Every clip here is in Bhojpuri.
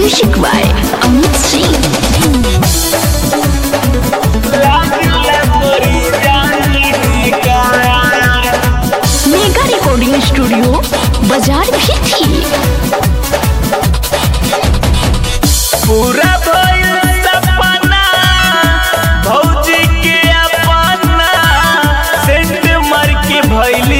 Music by Amit Singh. Mega recording studio बाजार भी थी पूरा भइल सपना भौजी के अपना सेंट मर के भइली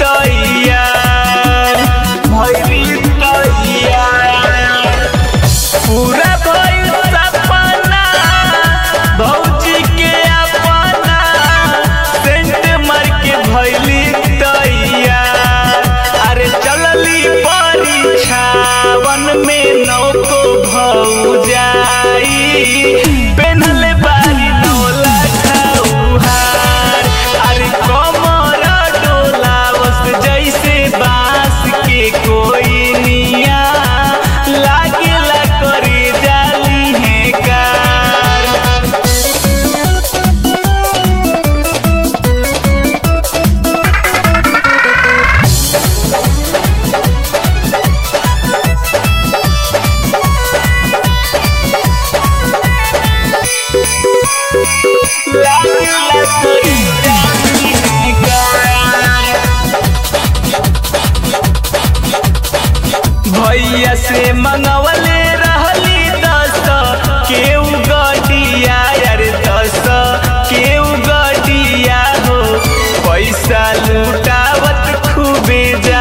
तैयार भइली तैयार पूरा भइल सपना भौजी के अपना सेंट मर के भइली तैयार अरे चलली परीक्षावन में नौको भौजाई पेन्हल बारी नौला खौहार अरे कमर डोलावस जैसे बांस के कोई निया लागेला करे जाली है कार लागेला करे जाली है कार भैया से मंगवले रहली दस केहू गडिया यार दस केहू गडिया हो पैसा लुटावत खूबे जा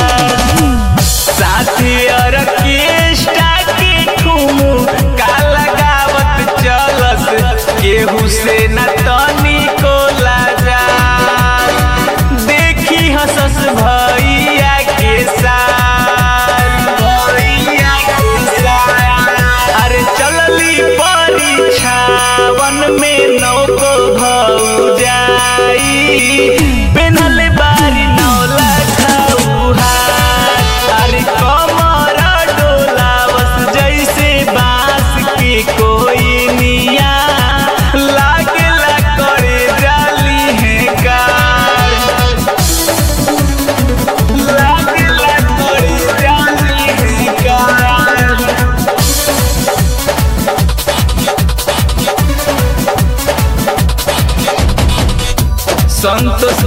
साथी ऑर्केस्ट्रा के ठुमू का लगावत चलस केहू से न तनी को लाजा देखी हसस भैया के साथ भैया के साथ अरे चलली परीक्षावन में नौको भौजाई पेन्हल बारी नौला खौहार अरे कमर डोलावस जैसे बांस के कोई निया लागेला करे जाली है कार लागेला करे जाली है कार संतोष